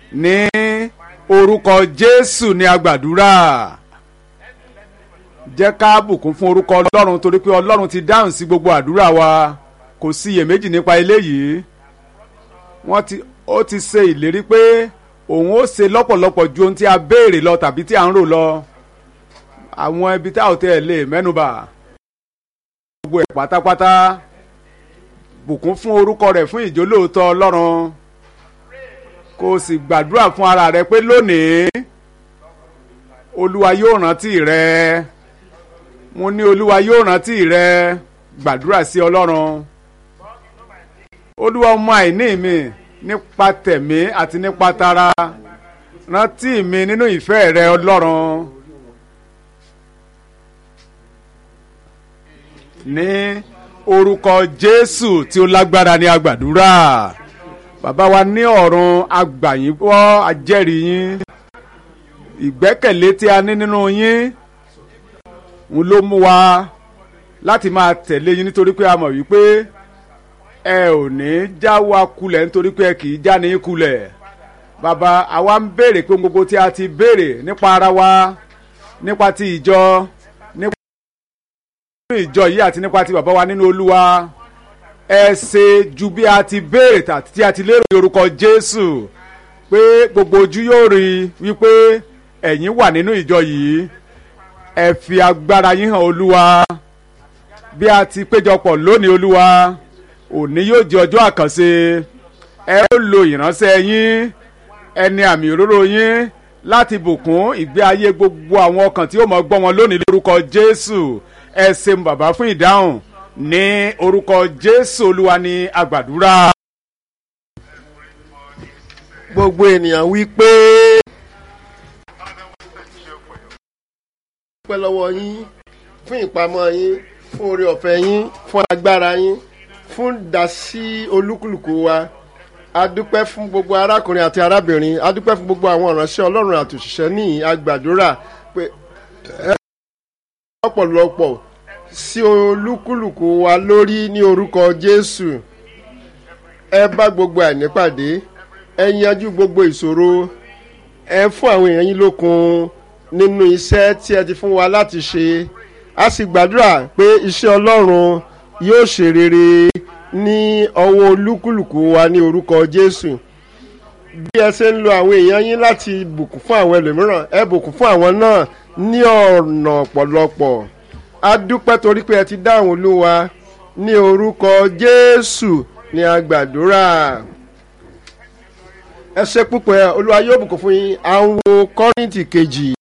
ní orúkọ jésù ní agbàdúrà jẹ́ ká bùkún fún orúkọ ọlọ́run torí pé ọlọ́run ti dáhùn sí gbogbo àdúrà wa kò sí iyèméjì nípa eléyìí wọ́n ti ó ti ṣe ìlérí pé òun ó ṣe lọ́pọ̀lọpọ̀ ju ohun tí a béèrè lọ tàbí tí a ń rò lọ àwọn ibi tá ò tẹ̀ lè mẹ́nubà gbogbo ẹ̀ pátápátá bùkún fún orúkọ rẹ̀ fún ìjólóòótọ́ ọlọ́run kó o sì gbàdúrà fún ara rẹ pé lónìí olúwa yóò rántí rẹ mo ní olúwa yóò rántí rẹ gbàdúrà sí ọlọ́run olúwa ọmọ àìní mi nípa tẹ̀mí àti nípa tara rántí mi nínú ìfẹ́ rẹ ọlọ́run ní orúkọ jésù tí ó lágbára ní agbàdúrà bàbá wa ní ọ̀run agbàyìn gbọ́ ajẹ́rìí yín ìgbẹ́kẹ̀lé tí a ní nínú yín ń ló mú wa láti máa tẹ̀lé yín nítorí pé a mọ̀ wípé ẹ ò ní já wa kulẹ̀ nítorí pé ẹ kì í já ní kulẹ̀ bàbá àwa ń béèrè pé gbogbo tí a ti béèrè nípa ara wa nípa ti ìjọ nípa nínú ìjọ yìí àti nípa ti bàbá wa nínú olúwa ẹ ṣe ju bí a ti béèrè tàbí tí a ti lérò ní orúkọ jésù pé gbogbo ojú yóò rí i wípé ẹ̀yin wà nínú ìjọ yìí ẹ fi agbára yín hàn olúwa bí a ti péjọpọ̀ lónìí olúwa òní yóò di ọjọ́ àkànṣe ẹ ó lo ìránṣẹ́ yín ẹni àmì òróró yín láti bùkún ìgbé ayé gbogbo àwọn ọkàn tí ó mọ̀ gbọ́ wọn lónìí lórúkọ jésù ẹ ṣeun bàbá fún ìdáhùn ní orúkọ jésù olúwa ní àgbàdúrà. gbogbo ènìyàn wí pé. dúpẹ́ lọ́wọ́ yín fún ìpamọ́ yín fún oore ọ̀fẹ́ yín fún agbára yín fún dasí olúkúlùkù wa a dúpẹ́ fún gbogbo arákùnrin àti arábìnrin a dúpẹ́ fún gbogbo àwọn ìránṣẹ́ ọlọ́run àti òṣìṣẹ́ ní àgbàdúrà pé ẹ lọ́pọ̀lọpọ̀ sí olúkúlùkù wa lórí ní orúkọ jésù ẹ bá gbogbo àìní pàdé ẹ yanjú gbogbo ìṣòro ẹ fún àwọn èèyàn yín lókun nínú iṣẹ́ tí ẹ ti fún wa láti ṣe a sì gbàdúrà pé iṣẹ́ ọlọ́run yóò ṣe rere ní ọwọ́ olúkúlùkù wa ní orúkọ jésù bí ẹ ṣe ń lo àwọn èèyàn yín láti bùkún fún àwọn ẹlòmíràn ẹ bùkún fún àwọn náà ní ọ̀nà ọ̀pọ̀lọpọ̀ a dúpẹ́ torí pé ẹ ti dáhùn olúwa ní orúkọ jésù ní agbàdúrà ẹ ṣe púpọ̀ olúwa yóò bùkún fún yín à ń wo kọ́rìntì kejì